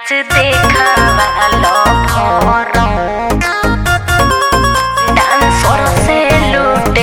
नाच देखावालो form dancer से लूटे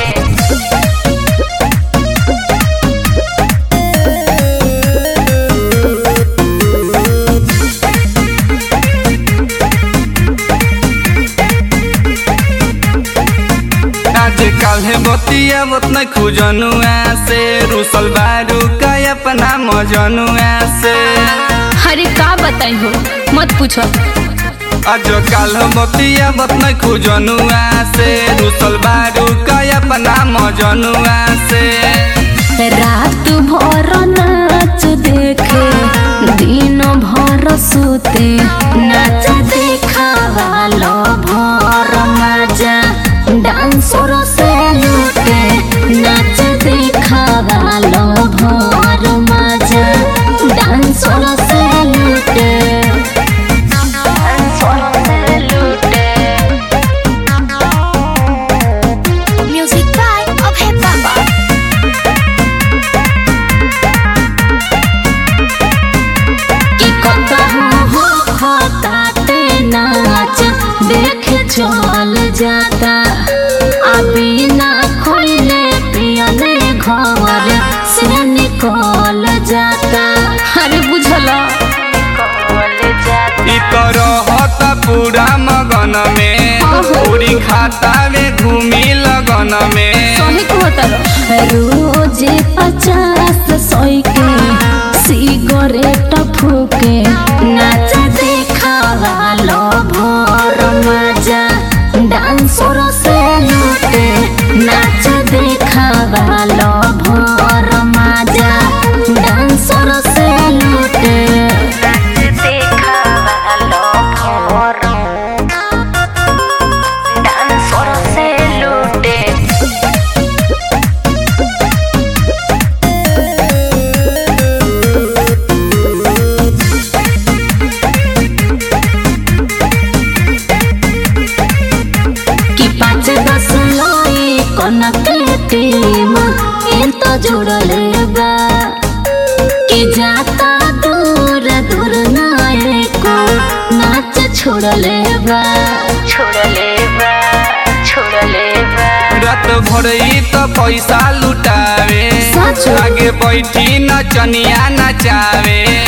आज काल्हे बतिया बतना खुजनुआ से रुसल बारू का अपना मजनुआ से अरे का बताई हो मत पूछो आज काल बतिया बतना खुजनुआ से रुसल बारू का अपना मजनुआ से रात भर नाच देखे दिन भर सुते नाच देखावालो भर मजा डांसर से लूटे नाच देखावालो भर मजा डांसर से लूटे डांसर से लूटे म्यूजिक बाय अभय बाबा कि कतहु हो खताते नाच देख चल जाता अभी ना खोले पियले घर से निकल जाता अरे बुझला कॉल जाती इ तो रहता पूरा मगन में पूरी खाता में घूमी लगन में सही कहता रोज पचास सौ के सिगरेट फूके नाच देखावालो भोर मजा डांसर से लूटे नाच देखावालो भोर मजा डांसर से लूटे नाच देखावालो फोरम डांसर से लूटे कि पाँच दस लाई कनक टीम इन तो जुड़ले बा कि जाता दूर दूर नाये को नाच छोड़ले बा छोड़ले बा छोड़ले बा रात भर इ तो पैसा लुटावे सच? आगे बैठी नचनिया नचावे